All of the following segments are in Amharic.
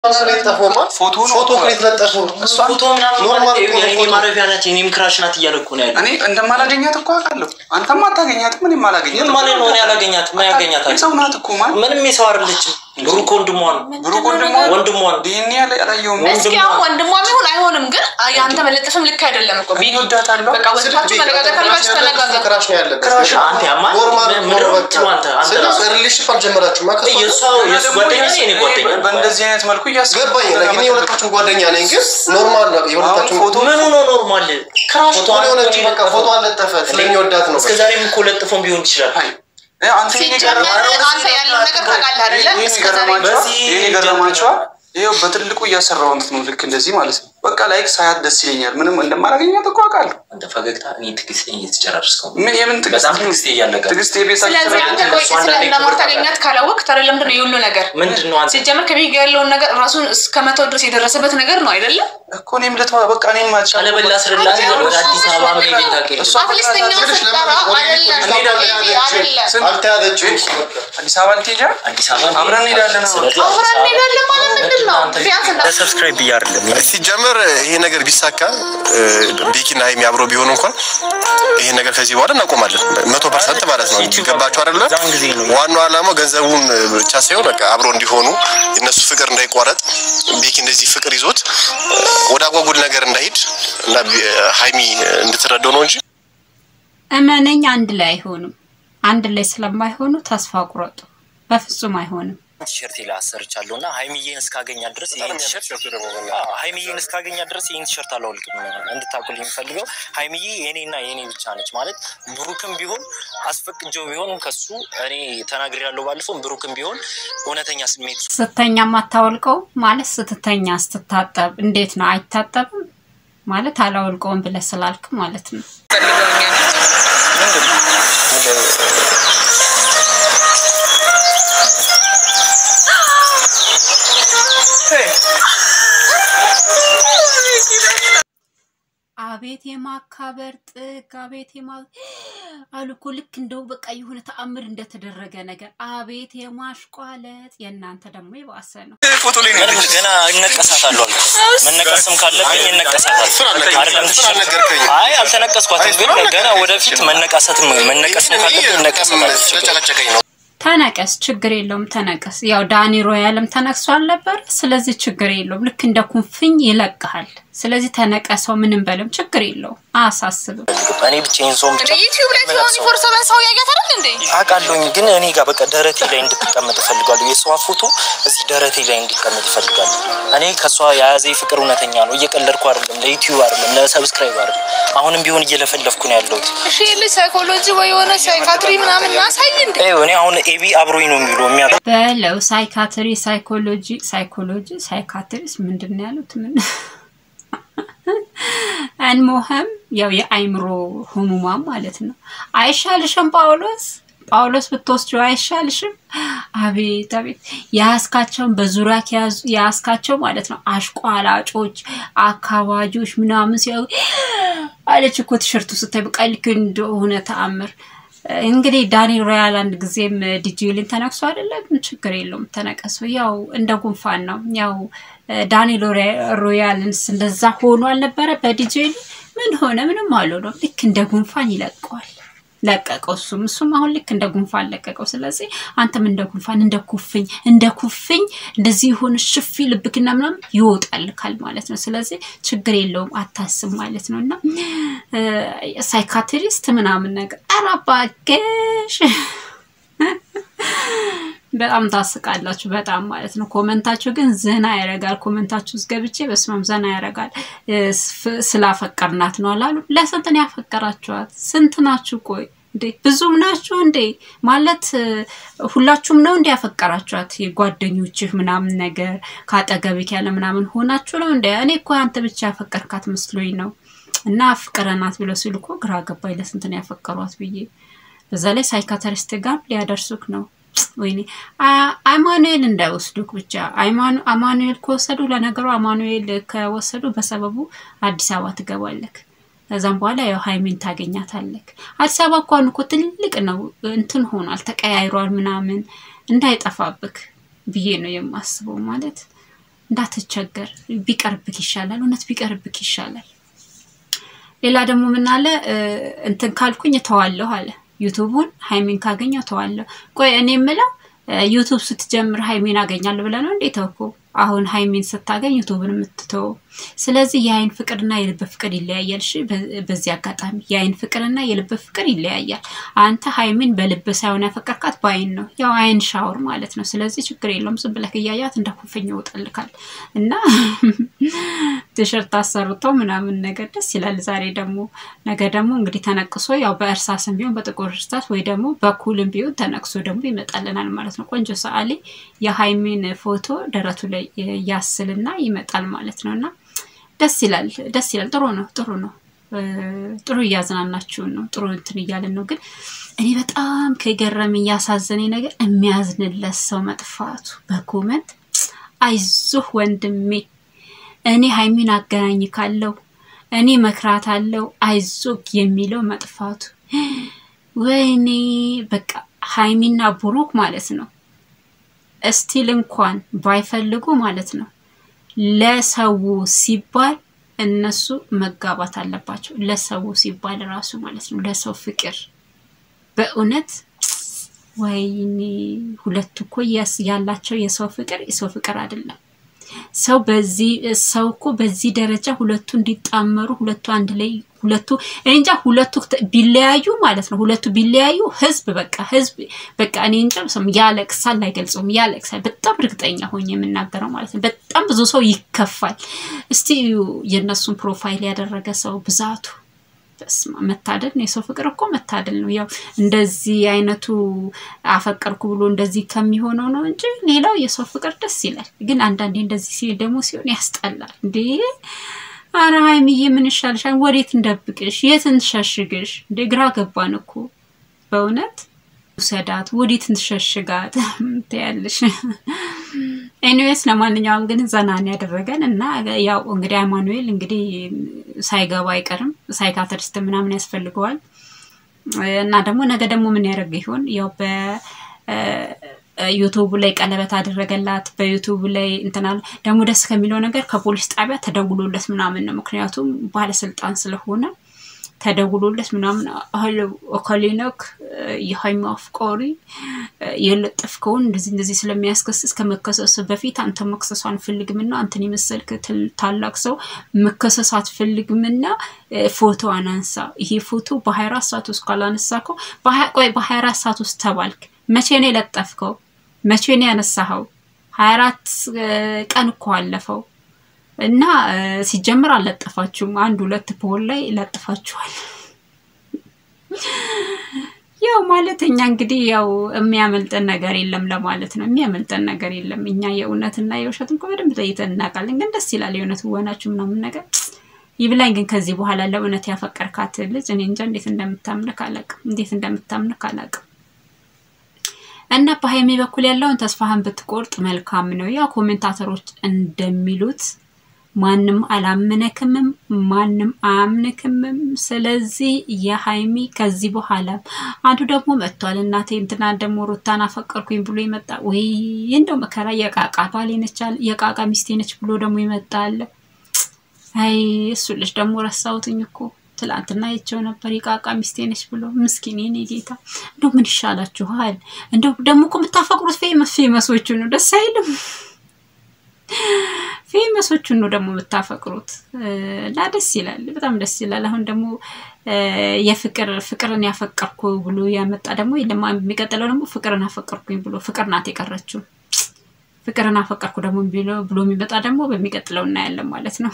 ስለተፎማ ፎቶ ነው ፎቶ እኮ የተለጠፈው እሷ ፎቶ ምናምን ኖርማል ማለት እኮ ነው የኔ ፎቶ። ማረፊያ ናት የኔም ክራሽ ናት እያለ እኮ ነው ያለው። እኔ እንደማላገኛት እኮ አውቃለሁ። አንተም አታገኛትም፣ እኔም አላገኛትም። ምን ማለት ነው? እኔ አላገኛትም። ምን ያገኛታል? የሰው ናት እኮ ማለት ምንም የሰው አይደለችም። ብሩክ ወንድሟ ነው። ብሩክ ወንድሟ ወንድሟ ነው። ዲኤንኤ ያለ ያላየውም እስኪ አሁን ወንድሟ ቢሆን አይሆንም፣ ግን የአንተ መለጠፍም ልክ አይደለም እኮ ቢኒ። እወዳታለሁ። በቃ ወጥታችሁ መነጋገር ካለባችሁ ተነጋገር። ክራሽ ነው ያለበት። ክራሽ አንተ ያማል። ኖርማል ምን- ነው ምንድን ነው በቃ። የምትለው አንተ? አንተ ስለዚህ ራስህ? ሪሌሽንሽፕ አልጀመራችሁም ማ ከእሷ ጋር? የእሷ የእሱ ጓደኛ ነኝ የኔ ጓደኛ ነው። በእንደዚህ አይነት መልኩ እያስገባኝ ገባኝ ላይ ግን የሁለታችሁም ጓደኛ ነኝ ግን ኖርማል ነው የሁለታችሁም ፎቶ ምኑ ነው ኖርማል? ክራሽ ፎቶ የሆነች በቃ ፎቶ አለጠፈ ስለሚወዳት ነው እስከ ዛሬም እኮ ለጥፎም ቢሆን ይችላል። አይ አንተ ይሄን ሲጀመር የገረማ- አንተ ያለውን ነገር ታውቃለህ አይደለ? ይሄን እስከ ዛሬ የገረማችኋል? በዚህ ይሄን የገረማችኋል? ይኸው በትልቁ እያሰራሁት ነው ልክ እንደዚህ ማለት ነው። በቃ ላይክ ሳያት ደስ ይለኛል። ምንም እንደማላገኛት እኮ አውቃለሁ። አንተ ፈገግታ እኔ ትዕግስቴን እየተጨራረስከው ነው። ምን የምን ትዕግስት በጣም ትዕግስቴ እያለቀ ነው። ትዕግስት የቤት ስለዚህ አንተ ቆይ እሷ አንዳንዴ ክብር ስለማታገኛት ካላወቅ ታዲያ ለምንድን ነው የሁሉ ነገር ምንድን ነው አንተ ሲጀመር ከቤት ጋር ያለውን ነገር ራሱን እስከ መተው ድረስ የደረሰበት ነገር ነው አይደለም? እኮ እኔም ልተዋ በቃ እኔም ማቻ ቀለበላ ስርላት ወደ አዲስ አበባ መሄድ ታውቂያለሽ? እሷ አትሊስተኛ ስትጠራ አይደለም አይደለም አልተያዘችም አዲስ አበባ ልትሄጃ አዲስ አበባ አብረን እንሄዳለን አሁን። ስለዚህ አብረን አዲስ አበባ- እንሄዳለን ማለት ምንድን ነው? ቢያንስ እንዳ- ለሰብስክራይብ ብዬ አይደለም ሲጀመር ይሄ ነገር ቢሳካ ቢኪና ሀይሚ አብሮ ቢሆኑ እንኳን ይሄ ነገር ከዚህ በኋላ እናቆማለን። መቶ ፐርሰንት ማለት ነው። ገባችሁ አይደለ? ዛን ጊዜ ነው ዋናው ዓላማው ገንዘቡን ብቻ ሳይሆን በቃ አብሮ እንዲሆኑ የነሱ ፍቅር እንዳይቋረጥ ቤኪ እንደዚህ ፍቅር ይዞት ወደ አጓጉል ነገር እንዳይሄድ እና ሀይሚ እንድትረዳው ነው እንጂ እመነኝ አንድ ላይ አይሆኑም። አንድ ላይ ስለማይሆኑ ተስፋ ቁረጡ። በፍጹም አይሆንም። ቲሸርት ላይ አሰርቻለሁ እና ሀይሚዬን እስካገኛት ድረስ ይህን ቲሸርት አዎ፣ ሀይሚዬን እስካገኛት ድረስ ይህን ቲሸርት አላወልቅም። እንድታቁል የሚፈልገው ሀይሚዬ የኔና የኔ ብቻ ነች ማለት ብሩክም ቢሆን አስፈቅጀው ቢሆን ከሱ እኔ ተናግሬያለሁ ባለፈው ብሩክም ቢሆን እውነተኛ ስሜት ስተኛ ማታወልቀው ማለት ስትተኛ ስትታጠብ እንዴት ነው? አይታጠብም ማለት አላወልቀውም ብለህ ስላልክ ማለት ነው። አቤት የማካበር ጥግ፣ አቤት የማ አሉ እኮ ልክ እንደው በቃ የሆነ ተአምር እንደተደረገ ነገር። አቤት የማሽቋለጥ፣ የእናንተ ደግሞ የባሰ ነው። ፎቶ ላይ ነው ምንም ገና እነቀሳታለሁ አልኩ። መነቀስም ካለብኝ እነቀሳታለሁ። አይደለም ስላልነገርከኝ አይ አልተነቀስኳትም፣ ግን ገና ወደፊት መነቃሰትም መነቀስም ካለብኝ እነቀሳታለሁ። ስለጨቀጨቀኝ ነው። ተነቀስ፣ ችግር የለውም ተነቀስ። ያው ዳኒ ሮያልም ተነቅሶ አልነበር? ስለዚህ ችግር የለውም። ልክ እንደ ኩንፍኝ ይለቅሃል። ስለዚህ ተነቀሰው፣ ምንም በለም ችግር የለውም፣ አያሳስብም። እኔ ብቻዬን ሰውን ብቻ ዩቲዩብ ላይ ሲሆን ፎር ሰቨን ሰው ያያት አይደል እንዴ? አውቃለሁኝ ግን እኔ ጋር በቃ ደረቴ ላይ እንድትቀመጥ እፈልጋለሁ። የሰዋ ፎቶ እዚህ ደረቴ ላይ እንዲቀመጥ እፈልጋለሁ። እኔ ከእሷ የያዘ ፍቅር እውነተኛ ነው። እየቀለድኩ አይደለም፣ ለዩቲዩብ አይደለም፣ ለሰብስክራይብ አይደለም። አሁንም ቢሆን እየለፈለፍኩ ነው ያለሁት። እሺ ልጅ ሳይኮሎጂ ወይ የሆነ ሳይካትሪ ምናምን ማሳይ እንዴ? ይኸው እኔ አሁን ኤቢ አብሮኝ ነው የሚውለው የሚያ በለው ሳይካትሪ፣ ሳይኮሎጂ፣ ሳይኮሎጂ፣ ሳይካትሪስ ምንድን ነው ያሉት? ምን እንሞህም ያው የአይምሮ ህሙማን ማለት ነው። አይሻልሽም ጳውሎስ ጳውሎስ ብትወስጂው አይሻልሽም? አቤት አቤት የያዝካቸውን በዙሪያ ከያዙ የያዝካቸው ማለት ነው አሽቋላጮች፣ አካባጆች ምናምን ሲያዩ አለች እኮ ቲሸርቱ ስታይ በቃ ልክ እንደሆነ ተአምር። እንግዲህ ዳኒ ሮያል አንድ ጊዜም ዲጂሊን ተነክሶ አይደለም፣ ችግር የለውም ተነቀሱ። ያው እንደ ጉንፋን ነው። ያው ዳኒ ሮያልንስ እንደዛ ሆኖ አልነበረ በዲጂሊ ምን ሆነ? ምንም አልሆነም። ልክ እንደ ጉንፋን ይለቀዋል። ለቀቀው እሱም እሱም አሁን ልክ እንደ ጉንፋን ለቀቀው። ስለዚህ አንተም እንደ ጉንፋን እንደ ኩፍኝ እንደ ኩፍኝ እንደዚህ የሆነ ሽፊ ልብክና ምናምን ይወጣልካል ማለት ነው። ስለዚህ ችግር የለውም አታስብ ማለት ነው። እና ሳይካትሪስት ምናምን ነገር ኧረ እባክሽ በጣም ታስቃላችሁ። በጣም ማለት ነው። ኮመንታችሁ ግን ዘና ያደርጋል። ኮመንታችሁ ውስጥ ገብቼ በስማም ዘና ያደርጋል። ስላፈቀርናት ነው አላሉ። ለስንት ነው ያፈቀራችኋት? ስንት ናችሁ? ቆይ እንዴ ብዙም ናችሁ እንዴ? ማለት ሁላችሁም ነው እንዴ ያፈቀራችኋት? የጓደኞችህ ምናምን ነገር ከአጠገብህ ያለ ምናምን ሆናችሁ ነው እንዴ? እኔ እኮ አንተ ብቻ ያፈቀርካት መስሎኝ ነው። እና አፍቅረናት ብለው ሲሉ እኮ ግራ ገባኝ። ለስንት ነው ያፈቀሯት ብዬ በዛ ላይ ሳይካተሪስት ጋር ሊያደርሱክ ነው። ወይኔ አማኑኤል እንዳይወስዱክ ብቻ። አማኑኤል ከወሰዱ ለነገሩ አማኑኤል ከወሰዱ በሰበቡ አዲስ አበባ ትገባለክ። ከዛም በኋላ ያው ሀይሚን ታገኛታለክ። አዲስ አበባ እንኳን እኮ ትልቅ ነው እንትን ሆኗል፣ ተቀያይሯል ምናምን እንዳይጠፋብክ ብዬ ነው የማስበው። ማለት እንዳትቸገር ቢቀርብክ ይሻላል። እውነት ቢቀርብክ ይሻላል። ሌላ ደግሞ ምን አለ እ፣ እንትን ካልኩኝ እተዋለሁ አለ ዩቱቡን ሀይሚን ካገኘው እተዋለሁ። ቆይ እኔ የምለው እ፣ ዩቱብ ስትጀምር ሀይሚን አገኛለሁ ብለህ ነው እንዴ ተውኩ? አሁን ሀይሚን ስታገኝ ዩቱብን የምትተወው። ስለዚህ የአይን ፍቅርና የልብ ፍቅር ይለያያል። እሺ፣ በ- በዚህ አጋጣሚ የአይን ፍቅርና የልብ ፍቅር ይለያያል። አንተ ሀይሚን በልብ ሳይሆን ያፈቀርካት በአይን ነው፣ ያው አይን ሻወር ማለት ነው። ስለዚህ ችግር የለውም። ዝም ብለህ እያያት እንደ ኩፍኝ ይወጣልካል እና ቲሸርት አሰርተው ምናምን ነገር ደስ ይላል። ዛሬ ደግሞ ነገ ደግሞ እንግዲህ ተነቅሶ ያው በእርሳስም ቢሆን በጥቁር እርሳስ ወይ ደግሞ በኩልም ቢሆን ተነቅሶ ደግሞ ይመጣልናል ማለት ነው። ቆንጆ ሰዓሊ የሀይሚን ፎቶ ደረቱ ላይ ያስልና ይመጣል ማለት ነው እና ደስ ይላል፣ ደስ ይላል። ጥሩ ነው፣ ጥሩ ነው። እ፣ ጥሩ እያዝናናችሁን ነው፣ ጥሩ እንትን እያልን ነው። ግን እኔ በጣም ከገረመኝ ያሳዘነኝ ነገር የሚያዝንለት ሰው መጥፋቱ በኮመንት አይዞህ ወንድሜ እኔ ሀይሚን አገናኝ ካለው እኔ መክራት አለው አይዞክ የሚለው መጥፋቱ ወይኔ በቃ ሀይሚና ብሩክ ማለት ነው እስቲል እንኳን ባይፈልጉ ማለት ነው ለሰው ሲባል እነሱ መጋባት አለባቸው። ለሰው ሲባል ራሱ ማለት ነው ለሰው ፍቅር በእውነት ወይኔ ሁለቱ እኮ ያስ- ያላቸው የሰው ፍቅር የሰው ፍቅር አይደለም። ሰው በዚህ ሰው እኮ በዚህ ደረጃ ሁለቱ እንዲጣመሩ ሁለቱ አንድ ላይ ሁለቱ እኔ እንጃ ሁለቱ ተ- ቢለያዩ ማለት ነው ሁለቱ ቢለያዩ ህዝብ በቃ ህዝብ በቃ እኔ እንጃ ስም ያለቅሳል፣ አይገልጸውም፣ ያለቅሳል። በጣም እርግጠኛ ሆኜ የምናገረው ማለት ነው። በጣም ብዙ ሰው ይከፋል። እስቲ እዩ የእነሱን ፕሮፋይል ያደረገ ሰው ብዛቱ በስመ አብ፣ መታደል ነው። የሰው ፍቅር እኮ መታደል ነው። ያው እንደዚህ አይነቱ አፈቀርኩ ብሎ እንደዚህ ከሚሆነው ነው እንጂ ሌላው የሰው ፍቅር ደስ ይላል። ግን አንዳንዴ እንደዚህ ሲል ደግሞ ሲሆን ያስጠላል። እንዴ አረ ሀይሚዬ ምን ይሻልሻል? ወዴት እንደብቅሽ? የት እንሸሽግሽ? እንዴ ግራ ገባን እኮ በእውነት ውሰዳት፣ ወዴት እንሸሽጋት ትያለሽ። ኤኒዌይስ ለማንኛውም ግን ዘናን ያደረገን እና ያው እንግዲህ አማኑኤል እንግዲህ ሳይገባ አይቀርም ሳይካትሪስት ምናምን ያስፈልገዋል እና ደግሞ ነገ ደግሞ ምን ያደርግ ይሆን ያው በዩቱቡ ላይ ቀለበት አደረገላት በዩቱቡ ላይ እንትናል ደግሞ ደስ ከሚለው ነገር ከፖሊስ ጣቢያ ተደውሎለት ምናምን ነው ምክንያቱም ባለስልጣን ስለሆነ ተደውሎለት ምናምን አህል ኦካሊነክ የሀይሚ አፍቃሪ የለጠፍከውን እንደዚህ እንደዚህ ስለሚያስከስስ ከመከሰስ በፊት አንተ መክሰሱ አንፈልግምና አንተን የመሰልክ ትል- ታላቅ ሰው መከሰስ አትፈልግምና እ፣ ፎቶ አናንሳ። ይሄ ፎቶ በሀያ አራት ሰዓት ውስጥ ካላነሳከው በሀያ- ቆይ በሀያ አራት ሰዓት ውስጥ ተባልክ። መቼ ነው የለጠፍከው? መቼ ነው ያነሳኸው? ሀያ አራት ቀን እኮ አለፈው። እና እ፣ ሲጀምር አልለጠፋችሁም። አንድ ሁለት ፖል ላይ ለጥፋችኋል። ያው ማለት እኛ እንግዲህ ያው የሚያመልጠን ነገር የለም ለማለት ነው። የሚያመልጠን ነገር የለም። እኛ የእውነትና የውሸት እንኳ በደንብ ለይተን እናውቃለን። ግን ደስ ይላል የእውነት ወናችሁ ምናምን ነገር ይብላኝ። ግን ከዚህ በኋላ ለእውነት ያፈቀርካት ልጅ እኔ እንጃ እንዴት እንደምታምንክ አላውቅም፣ እንዴት እንደምታምንክ አላውቅም። እና በሀይሜ በኩል ያለውን ተስፋህን ብትቆርጥ መልካም ነው። ያው ኮሜንታተሮች እንደሚሉት ማንም አላመነክምም፣ ማንም አያምንክምም። ስለዚህ የሀይሚ ከዚህ በኋላ አንዱ ደግሞ መጥቷል። እናቴ እንትና ደግሞ ሩታን አፈቀርኩኝ ብሎ ይመጣ ወይ እንደው መከራ የቃቃ ባሌ ነች አለ፣ የቃቃ ሚስቴ ነች ብሎ ደግሞ ይመጣል። አይ እሱ ልጅ ደግሞ ረሳሁትኝ እኮ ትላንትና አይቼው ነበር የቃቃ ሚስቴ ነች ብሎ ምስኪን የኔ ጌታ። እንደው ምን ይሻላችኋል? እንደው ደግሞ እኮ የምታፈቅሩት ፌመስ ፌመሶቹ ነው። ደስ አይልም? ፌመሶቹን ነው ደግሞ የምታፈቅሩት እና ደስ ይላል፣ በጣም ደስ ይላል። አሁን ደግሞ እ፣ የፍቅር ፍቅርን ያፈቀርኩ ብሎ ያመጣ ደግሞ የለም። የሚቀጥለው ደግሞ ፍቅርን አፈቀርኩኝ ብሎ ፍቅር ናት የቀረችው። ፍቅርን አፈቀርኩ ደግሞ ብሎ ብሎ የሚመጣ ደግሞ በሚቀጥለው እናያለን ማለት ነው።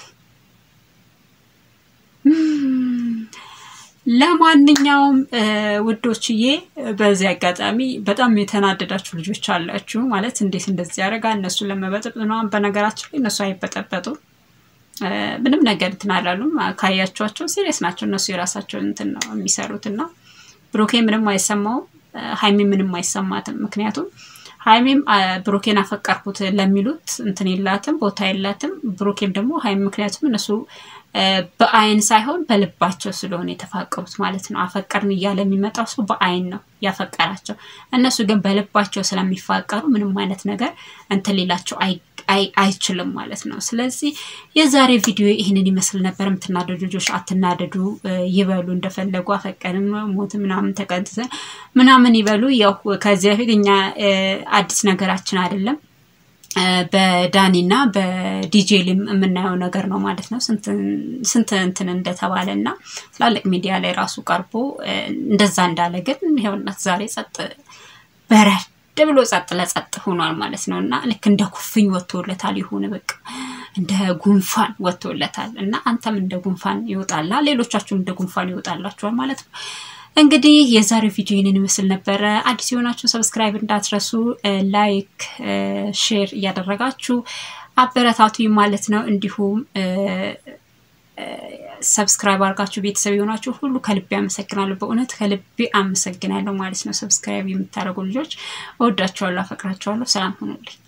ለማንኛውም እ፣ ውዶችዬ በዚህ አጋጣሚ በጣም የተናደዳችሁ ልጆች አላችሁ። ማለት እንዴት እንደዚህ ያደርጋ እነሱ ለመበጠጥ ምናምን። በነገራችን ላይ እነሱ አይበጠበጡም እ፣ ምንም ነገር እንትን አላሉም። ካያቸዋቸው ሲሪየስ ናቸው። እነሱ የራሳቸውን እንትን ነው የሚሰሩት እና ብሩኬ ምንም አይሰማውም፣ እ፣ ሀይሚ ምንም አይሰማትም። ምክንያቱም ሀይሚም አ፣ ብሩኬን አፈቀርኩት ለሚሉት እንትን የላትም ቦታ የላትም። ብሩኬም ደግሞ ሀይሚ ምክንያቱም እነሱ እ፣ በአይን ሳይሆን በልባቸው ስለሆነ የተፋቀሩት ማለት ነው። አፈቀርን እያለ የሚመጣው ሰው በአይን ነው ያፈቀራቸው። እነሱ ግን በልባቸው ስለሚፋቀሩ ምንም አይነት ነገር እንትን ሌላቸው አይ- አይ- አይችልም ማለት ነው። ስለዚህ የዛሬ ቪዲዮ ይህንን ይመስል ነበር። የምትናደዱ ልጆች አትናደዱ፣ እ፣ ይበሉ እንደፈለጉ አፈቀንም ሞት ምናምን ተቀንጥሰን ምናምን ይበሉ። ያው ከዚህ በፊት እኛ እ፣ አዲስ ነገራችን አይደለም እ፣ በዳኒና በዲጄሊም የምናየው ነገር ነው ማለት ነው። ስንት ስንት እንትን እንደተባለ እና ትላልቅ ሚዲያ ላይ ራሱ ቀርቦ እ፣ እንደዛ እንዳለ ግን ይኸውናት ዛሬ ጸጥ በረድ ብሎ ጸጥ ለጸጥ ሆኗል ማለት ነው እና ልክ እንደ ኩፍኝ ወጥቶለታል። የሆነ በቃ እንደ ጉንፋን ወጥቶለታል እና አንተም እንደ ጉንፋን ይወጣላ፣ ሌሎቻችሁም እንደ ጉንፋን ይወጣላችኋል ማለት ነው። እንግዲህ የዛሬው ቪዲዮ ይህንን ይመስል ነበረ። አዲስ የሆናችሁ ሰብስክራይብ እንዳትረሱ፣ ላይክ፣ ሼር እያደረጋችሁ አበረታቱኝ ማለት ነው። እንዲሁም ሰብስክራይብ አድርጋችሁ ቤተሰብ የሆናችሁ ሁሉ ከልቤ አመሰግናለሁ። በእውነት ከልቤ አመሰግናለሁ ማለት ነው። ሰብስክራይብ የምታደርጉ ልጆች እወዳችኋለሁ፣ አፈቅራችኋለሁ። ሰላም ሆኑልኝ።